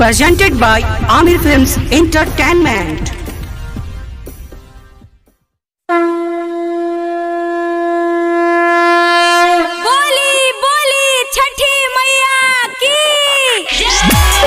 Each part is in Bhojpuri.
presented by Amir Films Entertainment. बोली बोली छठी मैया की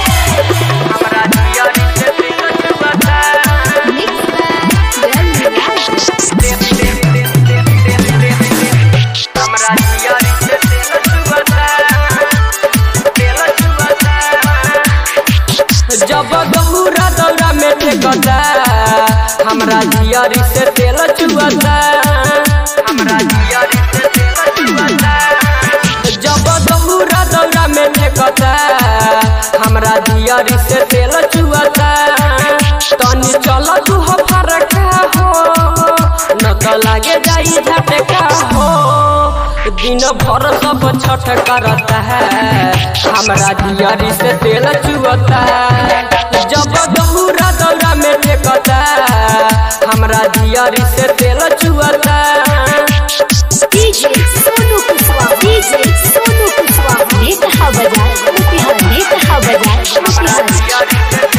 जब गहुरा दौरा में टेकता हमरा जियरी से तेल चुअता हमरा जियरी से तेल चुअता जब गहुरा दौरा में टेकता हमरा जियरी से तेल चुअता तनी चल तू हो फरका हो न तो लागे जाई झटका हो दिन भर सब छठ करता है हमरा दियारी से तेल चुअता जब दौरा दौरा में टेकता हमरा दियारी से तेल चुअता डीजे सोनू कुशवाहा डीजे सोनू कुशवाहा ये कहा बाजार मोतिहारी ये कहा बाजार Motihari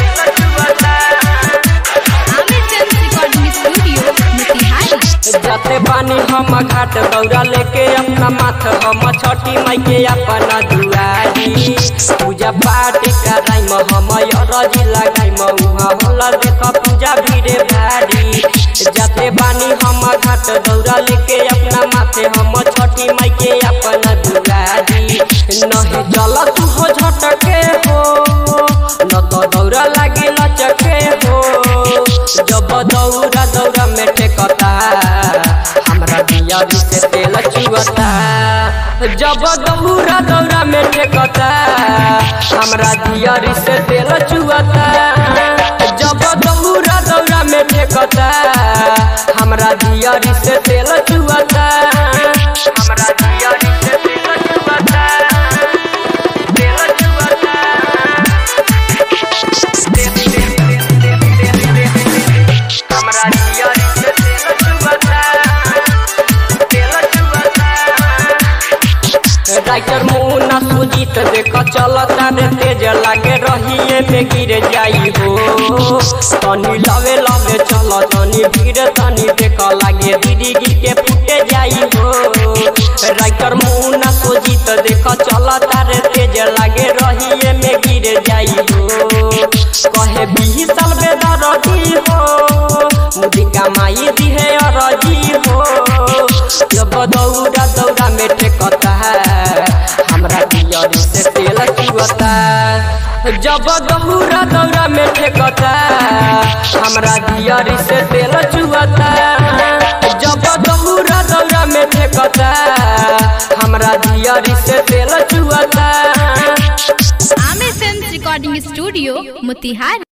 Aamir film recording studio Motihari जाते बानी हम घाट दौरा लेके अपना माथ हम छठी माई के अपना दुआरी पूजा पाठ कराई हम रजी लगाई उहाँ होला देख पूजा भीड़े भारी जाते बानी हम घाट दौरा लेके अपना माथे हम छठी माई के अपना दुआरी नहीं जल तू हो झटके हो न तो दौरा लागे लचके हो जब दौरा दौरा में टेकता हमरा दियारी से तेल चुअता जब दौरा दौरा में टेकता हमरा दियारी से तेल चुअता जब दौरा दौरा में टेकता हमरा दियारी से तेल चुअता हमरा दियारी से तेल चुअता तेल चुअता हमरा दियारी से तेल चुअता तेल चुअता राइटर मुन्ना सुजीत देख चलता रे तेज लागे रहिए में गिर जाई हो तनी लवे लवे चल तनी भीड़ तनी देख लागे दीदी गिर के फूटे जाई हो राइटर मुन्ना सुजीत देख चलता रे तेज लागे रहिए में गिर जाई हो कहे बीस साल बेदर रही हो मुझी कमाई दी है अरजी हो जब दौड़ा दौड़ा में टेकता है हमरा दियारी से तेल चुअता जब दौड़ा दौड़ा में टेकता हमरा दियारी से तेल चुअता जब दौड़ा दौड़ा में टेकता हमरा दियारी से तेल चुअता Aamir film recording studio Motihari